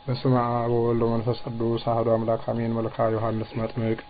በስመ አብ ወወልድ ወመንፈስ ቅዱስ አሐዱ አምላክ አሜን። መልክአ ዮሐንስ መጥምቅ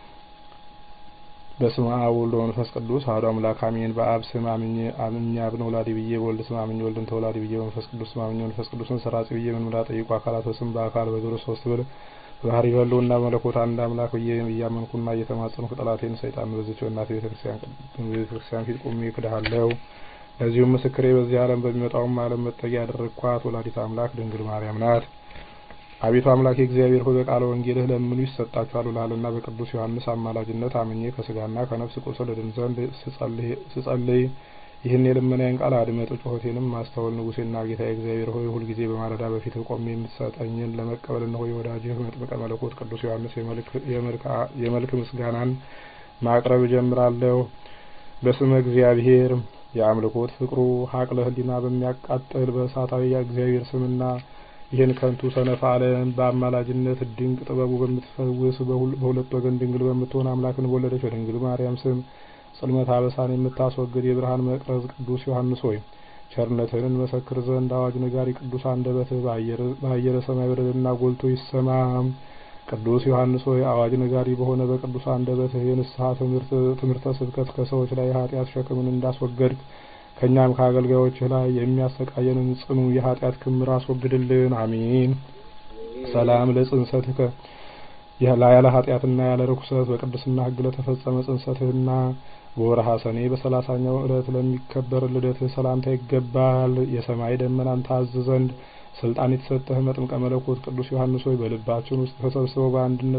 በስመ አብ ወወልድ ወመንፈስ ቅዱስ አሐዱ አምላክ አሜን። በአብ ስም አምኜ አምኜ አብን ወላዲ ብዬ በወልድ ስም አምኜ ወልድን ተወላዲ ብዬ በመንፈስ ቅዱስ ስም አምኜ መንፈስ ቅዱስን ሰራጺ ብዬ ምንምራ ጠይቁ አካላት በስም በአካል በግብር ሶስት ብል በባህሪ በሕልውና መለኮት አንድ አምላክ ብዬ እያመንኩና እየተማጸንኩ ጠላቴን ሰይጣን በዚች በእናቴ ቤተክርስቲያን ፊት ቆሜ እክድሃለሁ። ለዚሁም ምስክሬ በዚህ ዓለም በሚመጣውም ዓለም መጠጊያ ያደረግኳት ወላዲተ አምላክ ድንግል ማርያም ናት። አቤቱ አምላክ እግዚአብሔር ሆይ በቃለ ወንጌልህ ለምኑ ይሰጣችኋል ብለሃልና በቅዱስ ዮሐንስ አማላጅነት አምኜ ከስጋና ከነፍስ ቁስል እድን ዘንድ ስጸልይ ይህን የልመናዬን ቃል አድመጥ፣ ጩኸቴንም ማስተውል። ንጉሴና ጌታ እግዚአብሔር ሆይ ሁልጊዜ በማለዳ በፊትህ ቆሜ የምትሰጠኝን ለመቀበል እነሆ የወዳጅህ መጥምቀ መለኮት ቅዱስ ዮሐንስ የመልክ ምስጋናን ማቅረብ እጀምራለሁ። በስመ እግዚአብሔር የአምልኮት ፍቅሩ ሀቅለ ህሊና በሚያቃጥል በእሳታዊ የእግዚአብሔር ስምና ይህን ከንቱ ሰነፍ ዓለም በአማላጅነት ድንቅ ጥበቡ በምትፈውስ በሁለት ወገን ድንግል በምትሆን አምላክን በወለደች በድንግል ማርያም ስም ጽልመት አበሳን የምታስወግድ የብርሃን መቅረዝ ቅዱስ ዮሐንስ ሆይ ቸርነትህን እንመሰክር ዘንድ አዋጅ ነጋሪ ቅዱስ አንደበትህ በአየረ ሰማይ በደልና ጎልቶ ይሰማ። ቅዱስ ዮሐንስ ሆይ አዋጅ ነጋሪ በሆነ በቅዱስ አንደበትህ የንስሐ ትምህርተ ስብከት ከሰዎች ላይ የኃጢአት ሸክምን እንዳስወገድክ ከእኛም ከአገልጋዮችህ ላይ የሚያሰቃየንን ጽኑ የኃጢአት ክምር አስወግድልን። አሜን። ሰላም ለጽንሰትከ ያለ ኃጢአትና ያለ ርኩሰት በቅድስና ሕግ ለተፈጸመ ጽንሰትህና በወርሃ ሰኔ በሰላሳኛው ዕለት ለሚከበር ልደትህ ሰላምታ ይገባል። የሰማይ ደመናን ታዝ ዘንድ ስልጣን የተሰጠህ መጥምቀ መለኮት ቅዱስ ዮሐንስ ሆይ በልባችን ውስጥ ተሰብስበው በአንድነት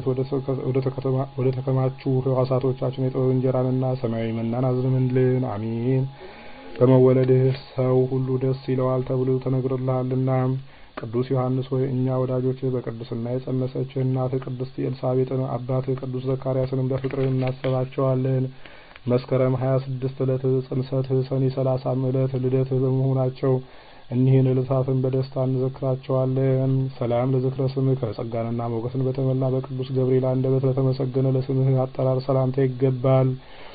ወደ ተከማቹ ሕዋሳቶቻችን የጥበብ እንጀራንና ሰማያዊ መናን አዝንምልን። አሜን። በመወለድህ ሰው ሁሉ ደስ ይለዋል ተብሎ ተነግሮልሃልና ቅዱስ ዮሐንስ ሆይ እኛ ወዳጆችህ በቅድስና የጸነሰችህ እናትህ ቅድስት ኤልሳቤጥን አባትህ ቅዱስ ዘካርያስንም በፍቅርህ እናስባቸዋለን። መስከረም ሀያ ስድስት ዕለት ጽንሰትህ ሰኔ ሰላሳም ዕለት ልደትህ በመሆናቸው እኒህን ዕለታትን በደስታ እንዘክራቸዋለን። ሰላም ለዝክረ ስምህ ጸጋንና ሞገስን በተመላ በቅዱስ ገብርኤል አንደበት ለተመሰገነ ለስምህ አጠራር ሰላምታ ይገባል።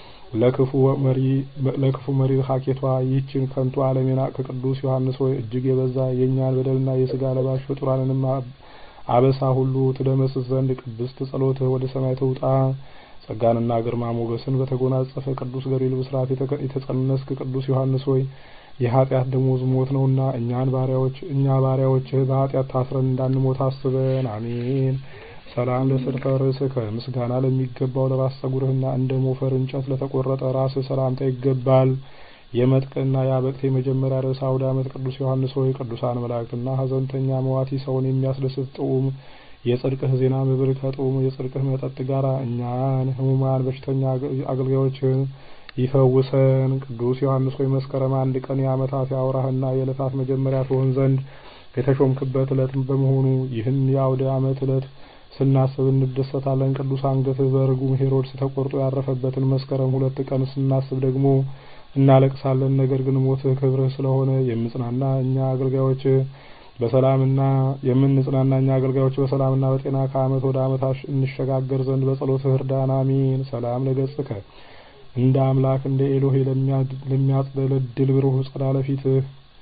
ለክፉ መሪ ሀኬቷ ይህችን ከንቱ ዓለም የናቅህ ቅዱስ ዮሐንስ ሆይ እጅግ የበዛ የእኛን በደልና የስጋ ለባሽ ፍጡራንንም አበሳ ሁሉ ትደመስስ ዘንድ ቅድስት ጸሎትህ ወደ ሰማይ ትውጣ። ጸጋንና ግርማ ሞገስን በተጎናጸፈ ቅዱስ ገብርኤል ብስራት የተጸነስክ ቅዱስ ዮሐንስ ሆይ የኃጢአት ደሞዝ ሞት ነውና እኛን ባሪያዎች እኛ ባሪያዎችህ በኃጢአት ታስረን እንዳንሞት አስበን። አሜን። ሰላም ለስርፈ ርእስከ ምስጋና ለሚገባው ለራስ ጸጉርህና እንደ ሞፈር እንጨት ለተቆረጠ ራስህ ሰላምታ ይገባል። የመጥቅና የአበቅት የመጀመሪያ ርዕሰ አውደ ዓመት ቅዱስ ዮሐንስ ሆይ ቅዱሳን መላእክትና ሐዘንተኛ መዋቲ ሰውን የሚያስደስት ጥዑም የጽድቅህ ዜና መብል ከጥዑም የጽድቅህ መጠጥ ጋር እኛን ሕሙማን በሽተኛ አገልጋዮችህን ይፈውሰን። ቅዱስ ዮሐንስ ሆይ መስከረም አንድ ቀን የዓመታት የአውራህና የዕለታት መጀመሪያ ትሆን ዘንድ የተሾምክበት ዕለት በመሆኑ ይህን የአውደ ዓመት ዕለት ስናስብ እንደሰታለን። ቅዱስ አንገትህ በርጉም ሄሮድስ ተቆርጦ ያረፈበትን መስከረም ሁለት ቀን ስናስብ ደግሞ እናለቅሳለን። ነገር ግን ሞትህ ክብርህ ስለሆነ የምጽናና እኛ አገልጋዮች በሰላምና የምንጽናና እኛ አገልጋዮች በሰላምና በጤና ከዓመት ወደ ዓመት እንሸጋገር ዘንድ በጸሎትህ እርዳን። አሜን። ሰላም ለገጽከ እንደ አምላክ እንደ ኤሎሄ ለሚያጥለለድል ብሩህ ጸዳለ ፊትህ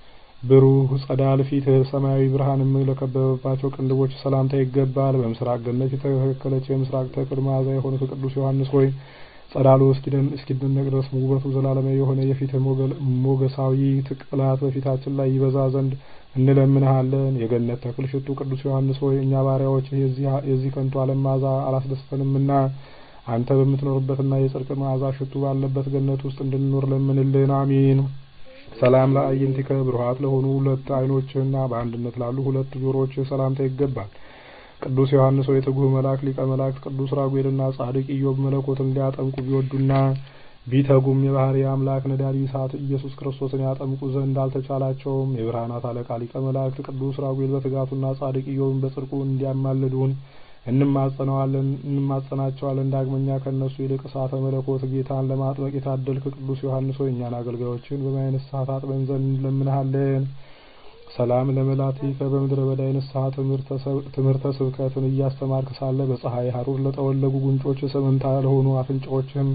ብሩህ ጸዳል ፊትህ ሰማያዊ ብርሃንም ለከበበባቸው ቅንድቦች ሰላምታ ይገባል። በምስራቅ ገነት የተተከለች የምስራቅ ተክል መዓዛ የሆኑት ቅዱስ ዮሐንስ ሆይ ጸዳሉ እስኪደነቅ ድረስ ውበቱ ዘላለማዊ የሆነ የፊትህ ሞገሳዊ ቅላት በፊታችን ላይ ይበዛ ዘንድ እንለምንሃለን። የገነት ተክል ሽቱ ቅዱስ ዮሐንስ ሆይ እኛ ባሪያዎች የዚህ ከንቱ ዓለም መዓዛ አላስደስተንምና አንተ በምትኖርበትና የጽድቅ መዓዛ ሽቱ ባለበት ገነት ውስጥ እንድንኖር ለምንልን። አሜን። ሰላም ለአዕይንቲከ ብሩሃት ለሆኑ ሁለት ዓይኖችህና በአንድነት ላሉ ሁለት ጆሮዎችህ ሰላምታ ይገባል። ቅዱስ ዮሐንስ ሆይ ትጉህ መልአክ ሊቀ መላእክት ቅዱስ ራጉኤልና ጻድቅ ኢዮብ መለኮትን ሊያጠምቁ ቢወዱና ቢተጉም የባህሪ አምላክ ነዳዲ እሳት ኢየሱስ ክርስቶስን ያጠምቁ ዘንድ አልተቻላቸውም። የብርሃናት አለቃ ሊቀ መላእክት ቅዱስ ራጉኤል በትጋቱና ጻድቅ ኢዮብን በጽድቁ እንዲያማልዱን እንማጸነዋለን እንማጸናቸዋለን። ዳግመኛ ከእነሱ ይልቅ እሳተ መለኮት ጌታን ለማጥመቅ የታደልክ ቅዱስ ዮሐንስ ሆይ እኛን አገልጋዮችን በማየ ንስሐ ታጥበን ዘንድ እንለምንሃለን። ሰላም ለመላቲከ በምድረ በዳ የንስሐ ትምህርተ ስብከትን እያስተማርክ ሳለ በፀሐይ ሐሩር ለጠወለጉ ጉንጮች ሰመምታ ለሆኑ አፍንጫዎችህም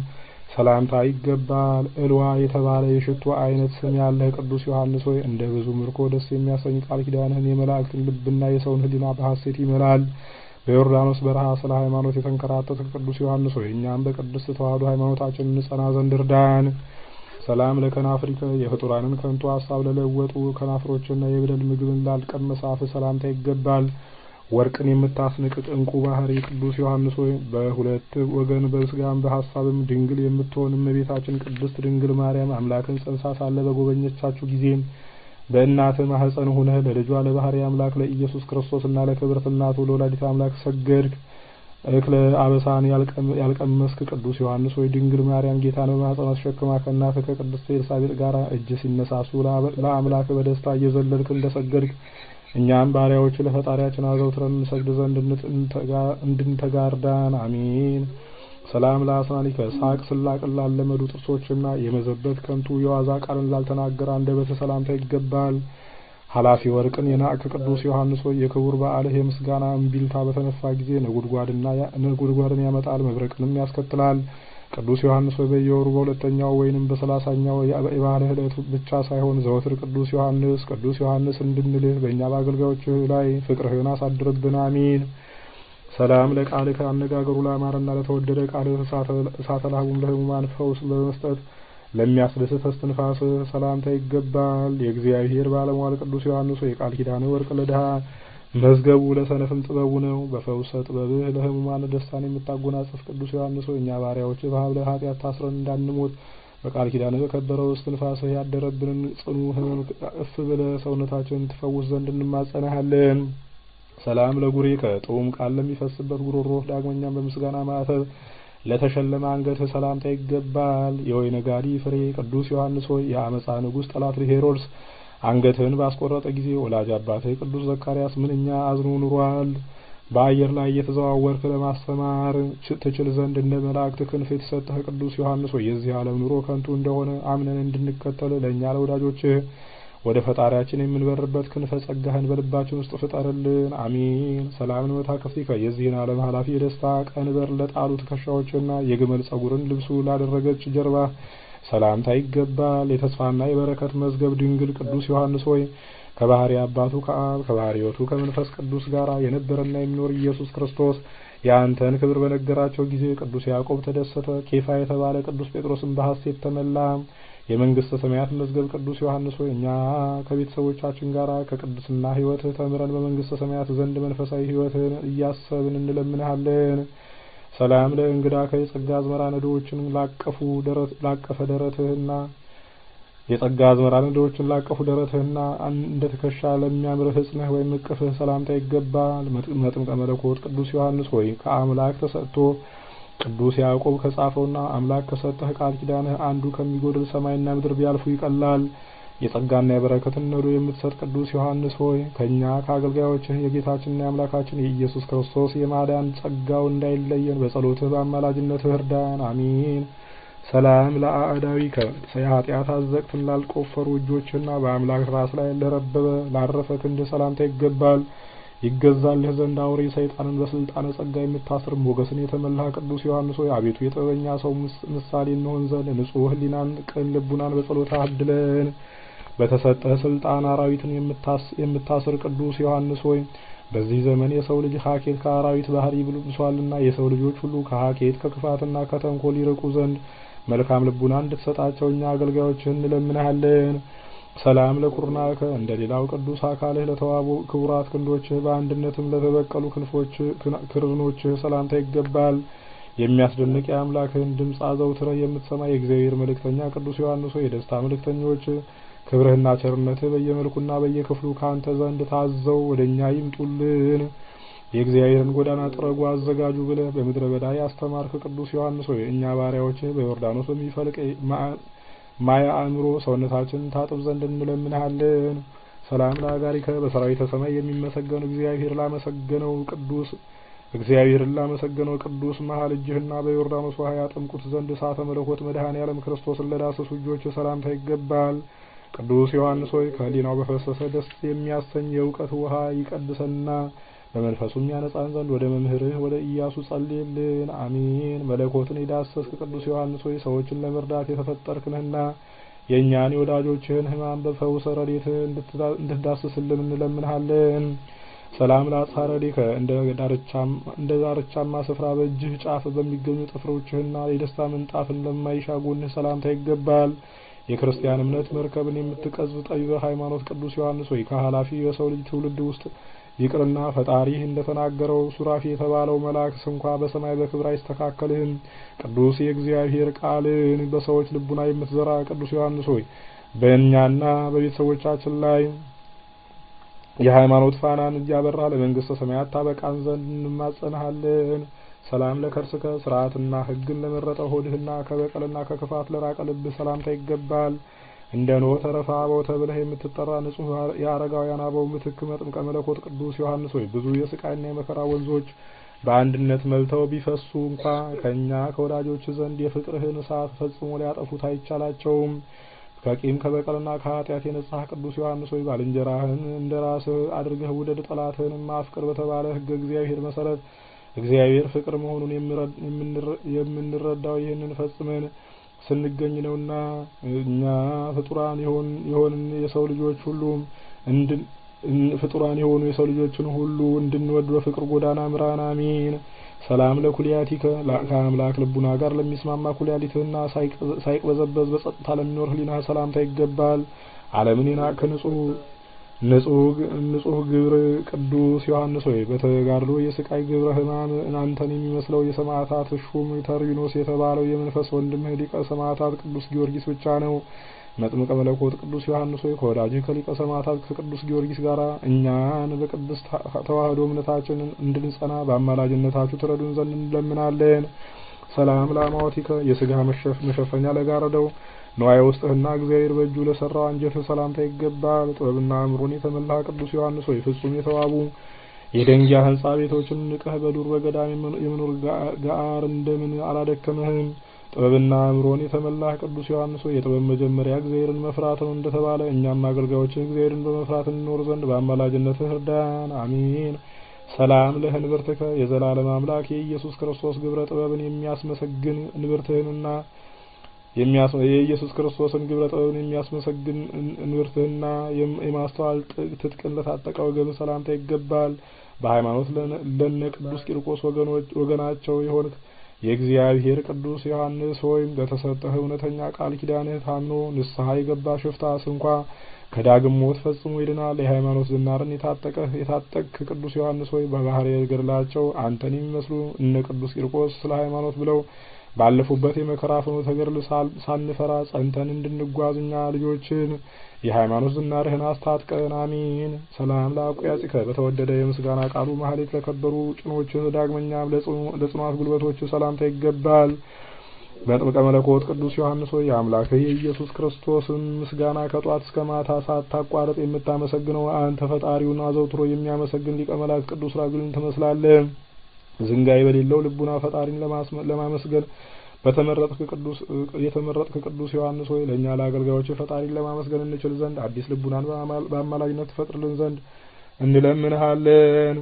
ሰላምታ ይገባል። እልዋ የተባለ የሽቱ አይነት ስም ያለህ ቅዱስ ዮሐንስ ሆይ እንደ ብዙ ምርኮ ደስ የሚያሰኝ ቃል ኪዳንህን የመላእክትን ልብና የሰውን ሕሊና በሐሴት ይመላል። በዮርዳኖስ በረሃ ስለ ሃይማኖት የተንከራተተ ቅዱስ ዮሐንስ ሆይ እኛም በቅድስት ተዋሕዶ ሃይማኖታችን እንጸና ዘንድ እርዳን። ሰላም ለከናፍሪከ የፍጡራንን ከንቱ ሀሳብ ለለወጡ ከናፍሮችና የበደል ምግብን ላልቀመሰ አፍ ሰላምታ ይገባል። ወርቅን የምታስንቅ ዕንቁ ባህሪ ቅዱስ ዮሐንስ ሆይ በሁለት ወገን በስጋም በሀሳብም ድንግል የምትሆን እመቤታችን ቅድስት ድንግል ማርያም አምላክን ጸንሳ ሳለ በጎበኘቻችሁ ጊዜ በእናትህ ማህፀን ሁነህ ለልጇ ለባህሪ አምላክ ለኢየሱስ ክርስቶስና ለክብርት እናቱ ለወላዲተ አምላክ ሰገድክ። እክለ አበሳን ያልቀመስክ ቅዱስ ዮሐንስ ሆይ ድንግል ማርያም ጌታን በማህፀኗ ተሸክማ ከእናትህ ከቅድስት ኤልሳቤጥ ጋር እጅ ሲነሳሱ ለአምላክ በደስታ እየዘለልክ እንደሰገድክ እኛም ባሪያዎች ለፈጣሪያችን አዘውትረን እንሰግድ ዘንድ እንድንተጋርዳን አሜን። ሰላም ለአስናኒከ ሳቅ ስላቅን ላለመዱ ጥርሶችና የመዘበት ከንቱ የዋዛ ቃልን ላልተናገረ አንደበት ሰላምታ ይገባል። ኃላፊ ወርቅን የናቅክ ቅዱስ ዮሐንስ ሆይ የክቡር በዓልህ የምስጋና እምቢልታ በተነፋ ጊዜ ነጎድጓድን ያመጣል፣ መብረቅንም ያስከትላል። ቅዱስ ዮሐንስ ሆይ በየወሩ በሁለተኛው ወይንም በሰላሳኛው የበዓልህ ዕለት ብቻ ሳይሆን ዘወትር ቅዱስ ዮሐንስ ቅዱስ ዮሐንስ እንድንልህ በእኛ በአገልጋዮችህ ላይ ፍቅርህን አሳድርብን፣ አሜን። ሰላም ለቃልህ አነጋገሩ ላማረና ለተወደደ ቃልህ እሳተ ላህቡም ለህሙማን ፈውስ በመስጠት ለሚያስደስት እስትንፋስህ ሰላምታ ይገባል። የእግዚአብሔር ባለሟል ቅዱስ ዮሐንስ ሆይ የቃል ኪዳንህ ወርቅ ለድሃ መዝገቡ ለሰነፍም ጥበቡ ነው። በፈውሰ ጥበብህ ለህሙማን ደስታን የምታጎናጽፍ ቅዱስ ዮሐንስ ሆይ እኛ ባሪያዎች በሀብለ ኃጢአት ታስረን እንዳንሞት በቃል ኪዳንህ በከበረው እስትንፋስህ ያደረብንን ጽኑ ህመም እፍ ብለህ ሰውነታችንን ትፈውስ ዘንድ እንማጸናሃለን። ሰላም ለጉሬከ ጥዑም ቃል ለሚፈስበት ጉሮሮህ ዳግመኛም በምስጋና ማዕተብ ለተሸለመ አንገትህ ሰላምታ ይገባል። የወይን ጋዲ ፍሬ ቅዱስ ዮሐንስ ሆይ የአመፃ ንጉሥ ጠላት ሄሮድስ አንገትህን ባስቆረጠ ጊዜ ወላጅ አባትህ ቅዱስ ዘካርያስ ምንኛ አዝኖ ኑሯል። በአየር ላይ እየተዘዋወርክ ለማስተማር ትችል ዘንድ እንደ መላእክት ክንፍ የተሰጠህ ቅዱስ ዮሐንስ ሆይ የዚህ ዓለም ኑሮ ከንቱ እንደሆነ አምነን እንድንከተል ለእኛ ለወዳጆችህ ወደ ፈጣሪያችን የምንበርበት ክንፈ ጸጋህን በልባችን ውስጥ ፍጠርልን፣ አሜን። ሰላምን መታከፍቲከ የዚህን ዓለም ኃላፊ የደስታ ቀንበር ለጣሉ ትከሻዎችና የግመል ጸጉርን ልብሱ ላደረገች ጀርባ ሰላምታ ይገባል። የተስፋና የበረከት መዝገብ ድንግል ቅዱስ ዮሐንስ ሆይ ከባህሪ አባቱ ከአብ ከባህሪ ሕይወቱ ከመንፈስ ቅዱስ ጋር የነበረና የሚኖር ኢየሱስ ክርስቶስ የአንተን ክብር በነገራቸው ጊዜ ቅዱስ ያዕቆብ ተደሰተ። ኬፋ የተባለ ቅዱስ ጴጥሮስን በሐሴት ተመላ። የመንግስተ ሰማያት መዝገብ ቅዱስ ዮሐንስ ሆይ እኛ ከቤተሰቦቻችን ጋር ከቅድስና ሕይወትህ ተምረን በመንግስተ ሰማያት ዘንድ መንፈሳዊ ሕይወትህን እያሰብን እንለምንሃለን። ሰላም ለእንግዳ ከየጸጋ አዝመራ ነዶዎችን ላቀፉ ላቀፈ ደረትህና የጸጋ አዝመራ ነዶዎችን ላቀፉ ደረትህና እንደ ትከሻ ለሚያምር ሕጽንህ ወይም እቅፍህ ሰላምታ ይገባል። መጥምቀ መለኮት ቅዱስ ዮሐንስ ሆይ ከአምላክ ተሰጥቶ ቅዱስ ያዕቆብ ከጻፈውና አምላክ ከሰጠህ ቃል ኪዳንህ አንዱ ከሚጎድል ሰማይና ምድር ቢያልፉ ይቀላል። የጸጋና የበረከትን ነዶ የምትሰጥ ቅዱስ ዮሐንስ ሆይ ከእኛ ከአገልጋዮችህ የጌታችንና የአምላካችን የኢየሱስ ክርስቶስ የማዳን ጸጋው እንዳይለየን በጸሎትህ በአማላጅነትህ እርዳን፣ አሜን። ሰላም ለአዕዳዊከ የኃጢአት አዘቅትን ላልቆፈሩ እጆችና በአምላክ ራስ ላይ ለረበበ ላረፈ ክንድህ ሰላምታ ይገባል። ይገዛልህ ዘንድ አውሬ ሰይጣንን በስልጣነ ጸጋ የምታስር ሞገስን የተመላ ቅዱስ ዮሐንስ ሆይ አቤቱ የጥበበኛ ሰው ምሳሌ እንሆን ዘንድ ንጹሕ ሕሊናን ቅን ልቡናን በጸሎት አድለን። በተሰጠህ ስልጣን አራዊትን የምታስር ቅዱስ ዮሐንስ ሆይ በዚህ ዘመን የሰው ልጅ ሀኬት ከአራዊት ባህሪ ብሷልና የሰው ልጆች ሁሉ ከሀኬት ከክፋትና ከተንኮል ይርቁ ዘንድ መልካም ልቡና እንድትሰጣቸው እኛ አገልጋዮችህ እንለምንሃለን። ሰላም ለኩርናከ እንደ ሌላው ቅዱስ አካልህ ለተዋቡ ክቡራት ክንዶችህ በአንድነትም ለተበቀሉ ክንፎች ክርኖችህ ሰላምታ ይገባል። የሚያስደንቅ የአምላክህን ድምፅ አዘውትረህ የምትሰማ የእግዚአብሔር መልእክተኛ ቅዱስ ዮሐንስ ሆይ የደስታ መልእክተኞች ክብርህና ቸርነትህ በየመልኩና በየክፍሉ ከአንተ ዘንድ ታዘው ወደ እኛ ይምጡልን። የእግዚአብሔርን ጎዳና ጥረጉ አዘጋጁ ብለህ በምድረ በዳ ያስተማርክ ቅዱስ ዮሐንስ ሆይ እኛ ባሪያዎችህ በዮርዳኖስ በሚፈልቅ ማያ አእምሮ ሰውነታችንን ታጥብ ዘንድ እንለምንሃለን። ሰላም ለአጋሪከ በሰራዊተ ሰማይ የሚመሰገኑ እግዚአብሔር ላመሰገነው ቅዱስ እግዚአብሔርን ላመሰገነው ቅዱስ መሀል እጅህና በዮርዳኖስ ውሃ ያጠምቁት ዘንድ እሳተ መለኮት መድኃኔ ዓለም ክርስቶስን ለዳሰሱ እጆች ሰላምታ ይገባል። ቅዱስ ዮሐንስ ሆይ ከሕሊናው በፈሰሰ ደስ የሚያሰኝ የእውቀት ውሃ ይቀድሰንና በመንፈሱም ያነጻን ዘንድ ወደ መምህርህ ወደ ኢያሱ ጸልይልን። አሜን። መለኮትን የዳሰስክ ቅዱስ ዮሐንስ ሆይ ሰዎችን ለመርዳት የተፈጠርክ ነህና የእኛን የወዳጆችህን ሕማም በፈውሰ ረድኤትህ እንድትዳስስልን እንለምንሃለን። ሰላም ለአጽሐ ረድኤከ እንደ ዳርቻማ ስፍራ በእጅህ ጫፍ በሚገኙ ጥፍሮችህና የደስታ ምንጣፍን ለማይሻ ጎንህ ሰላምታ ይገባል። የክርስቲያን እምነት መርከብን የምትቀዝፍ ጠቢበ ሃይማኖት ቅዱስ ዮሐንስ ሆይ ከኃላፊ የሰው ልጅ ትውልድ ውስጥ ይቅርና ፈጣሪህ እንደተናገረው ሱራፊ የተባለው መልአክ እንኳ በሰማይ በክብር አይስተካከልህም። ቅዱስ የእግዚአብሔር ቃልን በሰዎች ልቡና የምትዘራ ቅዱስ ዮሐንስ ሆይ በእኛና በቤተሰቦቻችን ላይ የሃይማኖት ፋናን እያበራ ለመንግስተ ሰማያት ታበቃን ዘንድ እንማጸንሃለን። ሰላም ለከርስከ ስርዓትና ሕግን ለመረጠ ሆድህና ከበቀልና ከክፋት ለራቀ ልብህ ሰላምታ ይገባል። እንደ ኖህ ተረፈ አበው ተብለህ የምትጠራ ንጹሕ የአረጋውያን አበው ምትክ መጥምቀ መለኮት ቅዱስ ዮሐንስ ሆይ ብዙ የስቃይና የመከራ ወንዞች በአንድነት መልተው ቢፈሱ እንኳ ከእኛ ከወዳጆች ዘንድ የፍቅርህን እሳት ፈጽሞ ሊያጠፉት አይቻላቸውም። ከቂም ከበቀልና ከኃጢአት የነጻህ ቅዱስ ዮሐንስ ሆይ ባልንጀራህን እንደ ራስህ አድርገህ ውደድ፣ ጠላትህንም አፍቅር በተባለ ሕገ እግዚአብሔር መሰረት እግዚአብሔር ፍቅር መሆኑን የምንረዳው ይህንን ፈጽመን ስንገኝ ነውና እኛ ፍጡራን የሆንን የሰው ልጆች ሁሉ ፍጡራን የሆኑ የሰው ልጆችን ሁሉ እንድንወድ በፍቅር ጎዳና ምራን። አሜን። ሰላም ለኩልያቲከ ከአምላክ ልቡና ጋር ለሚስማማ ኩልያሊትህና ሳይቅበዘበዝ በጸጥታ ለሚኖር ህሊናህ ሰላምታ ይገባል። ዓለምን የናቅህ ንጹሕ ግብር ቅዱስ ዮሐንስ ሆይ በተጋድሎ የስቃይ ግብረ ሕማም እናንተን የሚመስለው የሰማዕታት ሹም ተርቢኖስ የተባለው የመንፈስ ወንድምህ ሊቀ ሰማዕታት ቅዱስ ጊዮርጊስ ብቻ ነው። መጥምቀ መለኮት ቅዱስ ዮሐንስ ሆይ ከወዳጅህ ከሊቀ ሰማዕታት ከቅዱስ ጊዮርጊስ ጋር እኛን በቅድስት ተዋህዶ እምነታችን እንድንጸና በአማላጅነታችሁ ትረዱን ዘንድ እንለምናለን። ሰላም ለአማዋቲከ የስጋ መሸፈኛ ለጋረደው ንዋየ ውስጥህና እግዚአብሔር በእጁ ለሰራው አንጀትህ ሰላምታ ይገባል። ጥበብና አእምሮን የተመላ ቅዱስ ዮሐንስ ሆይ ፍጹም የተዋቡ የደንጊያ ህንጻ ቤቶችን ንቀህ በዱር በገዳም የመኖር ጋር እንደምን አላደከምህም? ጥበብና አእምሮን የተመላህ ቅዱስ ዮሐንስ ሆይ የጥበብ መጀመሪያ እግዚአብሔርን መፍራት ነው እንደተባለ እኛም አገልጋዮችህ እግዚአብሔርን በመፍራት እንኖር ዘንድ በአማላጅነትህ እርዳን። አሜን። ሰላም ለህንብርትከ የዘላለም አምላክ የኢየሱስ ክርስቶስ ግብረ ጥበብን የሚያስመሰግን እንብርትህንና የኢየሱስ ክርስቶስን ግብረ ጥበብን የሚያስመሰግን እንብርትህና የማስተዋል ትጥቅን ለታጠቀ ወገን ሰላምታ ይገባል። በሃይማኖት ለነ ቅዱስ ቂርቆስ ወገናቸው የሆንክ የእግዚአብሔር ቅዱስ ዮሐንስ ሆይም በተሰጠህ እውነተኛ ቃል ኪዳንህ ታምኖ ንስሐ የገባ ሽፍታስ እንኳ ከዳግም ሞት ፈጽሞ ይድናል። የሃይማኖት ዝናርን የታጠቀህ የታጠቅክ ቅዱስ ዮሐንስ ሆይ በባህር ገድላቸው አንተን የሚመስሉ እነ ቅዱስ ቂርቆስ ስለ ሃይማኖት ብለው ባለፉበት የመከራ ፍኖተ ገድል ሳንፈራ ጸንተን እንድንጓዝ እኛ ልጆችን የሃይማኖት ዝናርህን አስታጥቀን። አሜን። ሰላም ለአቁያጽከ በተወደደ የምስጋና ቃሉ ማህሌት ለከበሩ ጭኖችህ ዳግመኛም ለጽኗት ጉልበቶችህ ሰላምታ ይገባል። መጥምቀ መለኮት ቅዱስ ዮሐንስ ሆይ የአምላክህ የኢየሱስ ክርስቶስን ምስጋና ከጧት እስከ ማታ ሳታቋርጥ የምታመሰግነው አንተ ፈጣሪውን አዘውትሮ የሚያመሰግን ሊቀ መላእክት ቅዱስ ራጉልን ትመስላለህ። ዝንጋይ በሌለው ልቡና ፈጣሪን ለማመስገን በተመረጥክ ቅዱስ የተመረጥክ ቅዱስ ዮሐንስ ሆይ ለእኛ ለአገልጋዮች ፈጣሪን ለማመስገን እንችል ዘንድ አዲስ ልቡናን በአማላጅነት ትፈጥርልን ዘንድ እንለምንሃለን።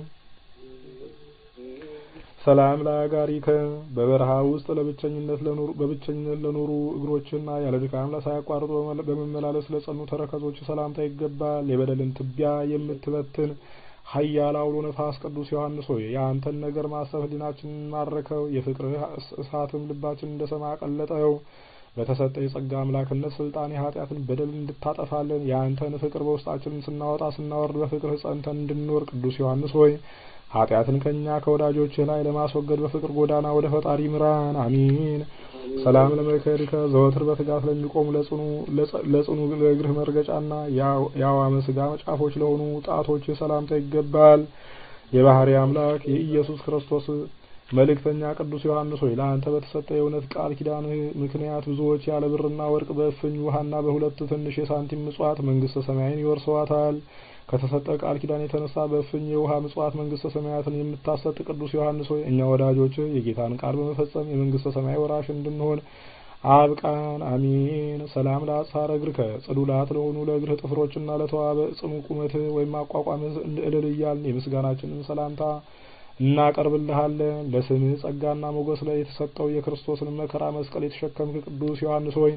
ሰላም ለአጋሪከ በበረሃ ውስጥ ለብቸኝነት ለኖሩ በብቸኝነት ለኖሩ እግሮችና ያለ ድካም ሳያቋርጡ በመመላለስ ለጸኑ ተረከዞች ሰላምታ ይገባል። የበደልን ትቢያ የምትበትን ኃያል አውሎ ነፋስ ቅዱስ ዮሐንስ ሆይ የአንተን ነገር ማሰብ ሕሊናችንን ማረከው፣ የፍቅርህ እሳትም ልባችን እንደ ሰማ ቀለጠው። በተሰጠ የጸጋ አምላክነት ስልጣን የኃጢአትን በደል እንድታጠፋለን የአንተን ፍቅር በውስጣችን ስናወጣ ስናወርድ በፍቅርህ ጸንተን እንድንኖር ቅዱስ ዮሐንስ ሆይ ኃጢአትን ከእኛ ከወዳጆችህ ላይ ለማስወገድ በፍቅር ጎዳና ወደ ፈጣሪ ምራን። አሚን። ሰላም ለመከሪከ ዘወትር በትጋት ለሚቆሙ ለጽኑ ለእግርህ መርገጫና የአዋመ ስጋ ጫፎች ለሆኑ ጣቶች ሰላምታ ይገባል። የባህሪ አምላክ የኢየሱስ ክርስቶስ መልእክተኛ ቅዱስ ዮሐንስ ሆይ ለአንተ በተሰጠ የእውነት ቃል ኪዳንህ ምክንያት ብዙዎች ያለ ብርና ወርቅ በእፍኝ ውሃና በሁለት ትንሽ የሳንቲም ምጽዋት መንግስተ ሰማይን ይወርሰዋታል። ከተሰጠ ቃል ኪዳን የተነሳ በእፍኝ የውሃ ምጽዋት መንግስተ ሰማያትን የምታሰጥ ቅዱስ ዮሐንስ ሆይ እኛ ወዳጆች የጌታን ቃል በመፈጸም የመንግስተ ሰማይ ወራሽ እንድንሆን አብቃን። አሚን። ሰላም ለአጽፋረ እግርከ ጽዱላት ለሆኑ ለእግርህ ጥፍሮችና ለተዋበ ጽኑ ቁመትህ ወይም አቋቋምህ እልል እያልን የምስጋናችንን ሰላምታ እናቀርብልሃለን። ለስምህ ጸጋና ሞገስ ላይ የተሰጠው የክርስቶስን መከራ መስቀል የተሸከምክ ቅዱስ ዮሐንስ ሆይ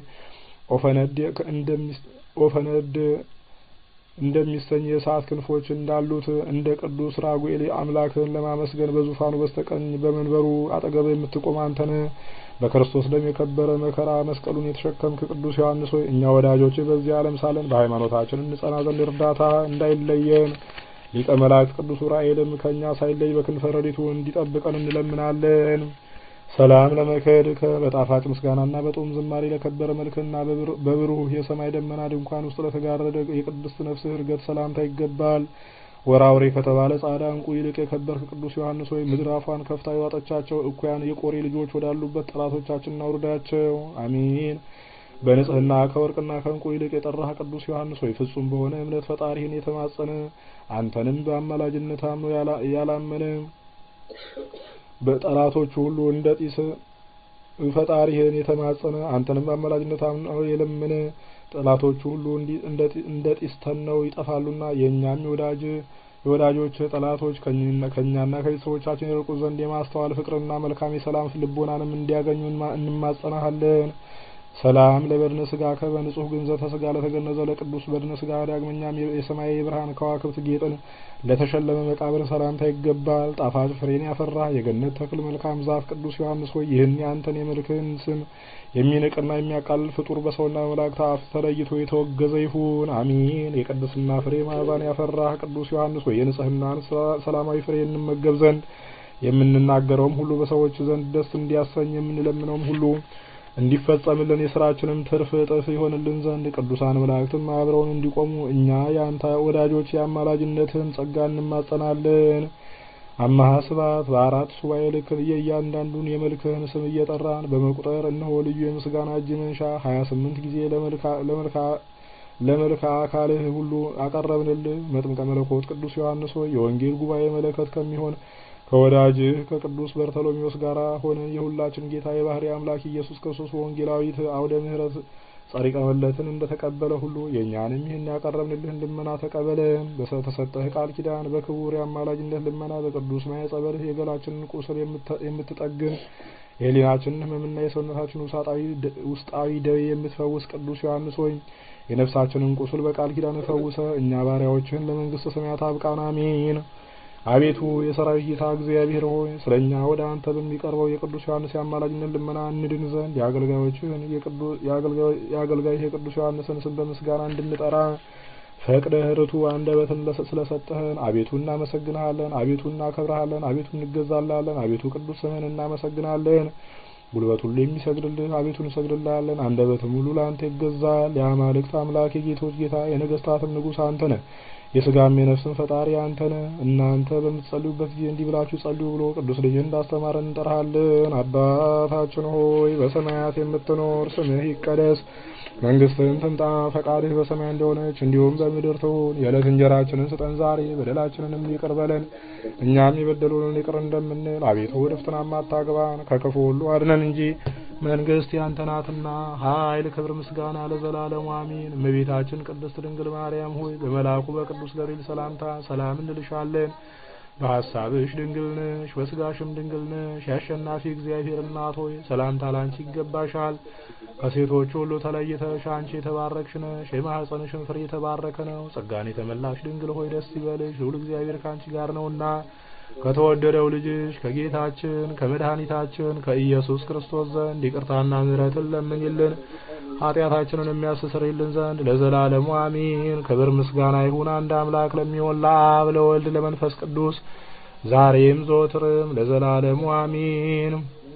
ኦፈነድ እንደሚሰኝ የእሳት ክንፎች እንዳሉት እንደ ቅዱስ ራጉኤል አምላክህን ለማመስገን በዙፋኑ በስተቀኝ በመንበሩ አጠገብ የምትቆም አንተነ በክርስቶስ ደም የከበረ መከራ መስቀሉን የተሸከምክ ቅዱስ ዮሐንስ ሆይ እኛ ወዳጆች በዚህ ዓለም ሳለን በሃይማኖታችን እንጸና ዘንድ እርዳታ እንዳይለየን ሊቀ መላእክት ቅዱስ ዑራኤልም ከእኛ ሳይለይ በክንፈ ረድኤቱ እንዲጠብቀን እንለምናለን። ሰላም ለመከድከ በጣፋጭ ምስጋናና በጦም ዝማሬ ለከበረ መልክና በብሩህ የሰማይ ደመና ድንኳን ውስጥ ለተጋረደ የቅድስት ነፍስህ እርገት ሰላምታ ይገባል። ወራውሬ ከተባለ ጻዕዳ ዕንቁ ይልቅ የከበርክ ቅዱስ ዮሐንስ ሆይ ምድር አፏን ከፍታ የዋጠቻቸው እኩያን የቆሬ ልጆች ወዳሉበት ጠላቶቻችንን አውርዳቸው። አሚን። በንጽህና ከወርቅና ከዕንቁ ይልቅ የጠራህ ቅዱስ ዮሐንስ ሆይ ፍጹም በሆነ እምነት ፈጣሪህን የተማጸነ አንተንም በአማላጅነት አምኖ ያላመነ በጠላቶቹ ሁሉ እንደ ጢስ ፈጣሪህን የተማጸነ አንተንም በአማላጅነት አምኖ የለመነ ጠላቶቹ ሁሉ እንደ ጢስ ተነው ይጠፋሉና የእኛም የወዳጅ የወዳጆች ጠላቶች ከእኛና ከቤተሰቦቻችን የርቁ ዘንድ የማስተዋል ፍቅርና መልካም የሰላም ልቦናንም እንዲያገኙ እንማጸናሃለን። ሰላም ለበድነ ስጋ ከበንጹህ ግንዘተ ስጋ ለተገነዘ ለቅዱስ በድነ ስጋ ዳግመኛም የሰማይ የብርሃን ከዋክብት ጌጥን ለተሸለመ መቃብር ሰላምታ ይገባል። ጣፋጭ ፍሬን ያፈራ የገነት ተክል መልካም ዛፍ ቅዱስ ዮሐንስ ሆይ ይህን ያንተን የመልክህን ስም የሚንቅና የሚያቃልል ፍጡር በሰውና በመላእክት አፍ ተለይቶ የተወገዘ ይሁን። አሚን። የቅድስና ፍሬ ማዕዛን ያፈራህ ቅዱስ ዮሐንስ ሆይ የንጽህናን ሰላማዊ ፍሬ እንመገብ ዘንድ የምንናገረውም ሁሉ በሰዎች ዘንድ ደስ እንዲያሰኝ የምንለምነውም ሁሉ እንዲፈጸምልን የስራችንም ትርፍ እጥፍ ይሆንልን ዘንድ ቅዱሳን መላእክትም አብረውን እንዲቆሙ እኛ የአንተ ወዳጆች የአማላጅነትን ጸጋ እንማጸናለን። አማሃ ስብሐት በአራት ሱባኤ ልክ የእያንዳንዱን የመልክህን ስም እየጠራን በመቁጠር እነሆ ልዩ የምስጋና እጅ መንሻ ሀያ ስምንት ጊዜ ለመልካ አካልህ ሁሉ አቀረብንልህ። መጥምቀ መለኮት ቅዱስ ዮሐንስ ሆይ የወንጌል ጉባኤ መለከት ከሚሆን ከወዳጅህ ከቅዱስ በርተሎሜዎስ ጋር ሆነ የሁላችን ጌታ የባህሪ አምላክ ኢየሱስ ክርስቶስ በወንጌላዊት አውደ ምሕረት ጸሪቀ መለትን እንደተቀበለ ሁሉ የእኛንም ይህን ያቀረብንልህን ልመና ተቀበለን። በተሰጠህ ቃል ኪዳን በክቡር የአማላጅነት ልመና በቅዱስ ማየ ጸበልህ የገላችንን ቁስል የምትጠግን የሕሊናችንን ሕመምና የሰውነታችን ውስጣዊ ደዌ የምትፈውስ ቅዱስ ዮሐንስ ሆይ የነፍሳችንን ቁስል በቃል ኪዳን ፈውሰ እኛ ባሪያዎችህን ለመንግስተ ሰማያት አብቃን። አሜን። አቤቱ የሰራዊት ጌታ እግዚአብሔር ሆይ ስለ እኛ ወደ አንተ በሚቀርበው የቅዱስ ዮሐንስ የአማላጅነት ልመና እንድን ዘንድ የአገልጋዮችህን የአገልጋይህ የቅዱስ ዮሐንስን ስም በምስጋና እንድንጠራ ፈቅደህ ርቱዕ አንደበትን ስለሰጠህን አቤቱ እናመሰግንሃለን። አቤቱ እናከብረሃለን። አቤቱ እንገዛልሃለን። አቤቱ ቅዱስ ስምህን እናመሰግናለን። ጉልበት ሁሉ የሚሰግድልህ አቤቱ እንሰግድልሃለን። አንደበትም ሁሉ ለአንተ ይገዛል። የአማልክት አምላክ የጌቶች ጌታ የነገስታትም ንጉሥ አንተ ነህ። የስጋም የነፍስን ፈጣሪ አንተ ነህ። እናንተ በምትጸልዩበት ጊዜ እንዲህ ብላችሁ ጸልዩ ብሎ ቅዱስ ልጅህ እንዳስተማረን እንጠራሃለን። አባታችን ሆይ በሰማያት የምትኖር ስምህ ይቀደስ፣ መንግስትህም ትምጣ፣ ፈቃድህ በሰማይ እንደሆነች እንዲሁም በምድር ትሁን። የዕለት እንጀራችንን ስጠን ዛሬ፣ በደላችንንም ይቅር በለን እኛም የበደሉንን ይቅር እንደምንል፣ አቤቱ ወደ ፈተናም አታግባን ከክፉ ሁሉ አድነን እንጂ መንግስት ያንተ ናትና ኃይል፣ ክብር፣ ምስጋና ለዘላለሙ አሜን። እመቤታችን ቅድስት ድንግል ማርያም ሆይ በመልአኩ በቅዱስ ገብርኤል ሰላምታ ሰላም እንልሻለን። በሀሳብሽ ድንግል ነሽ፣ በስጋሽም ድንግል ነሽ። የአሸናፊ እግዚአብሔር እናት ሆይ ሰላምታ ላንቺ ይገባሻል። ከሴቶች ሁሉ ተለይተሽ አንቺ የተባረክሽ ነሽ፣ የማኅፀንሽን ፍሬ የተባረከ ነው። ጸጋን የተመላሽ ድንግል ሆይ ደስ ይበልሽ፣ ልዑል እግዚአብሔር ከአንቺ ጋር ነውና ከተወደደው ልጅሽ ከጌታችን ከመድኃኒታችን ከኢየሱስ ክርስቶስ ዘንድ ይቅርታና ምሕረትን ለምኝልን ኃጢአታችንን የሚያስተሰርይልን ዘንድ ለዘላለሙ አሜን። ክብር ምስጋና ይሁን አንድ አምላክ ለሚሆን ለአብ ለወልድ ለመንፈስ ቅዱስ ዛሬም ዘወትርም ለዘላለሙ አሜን።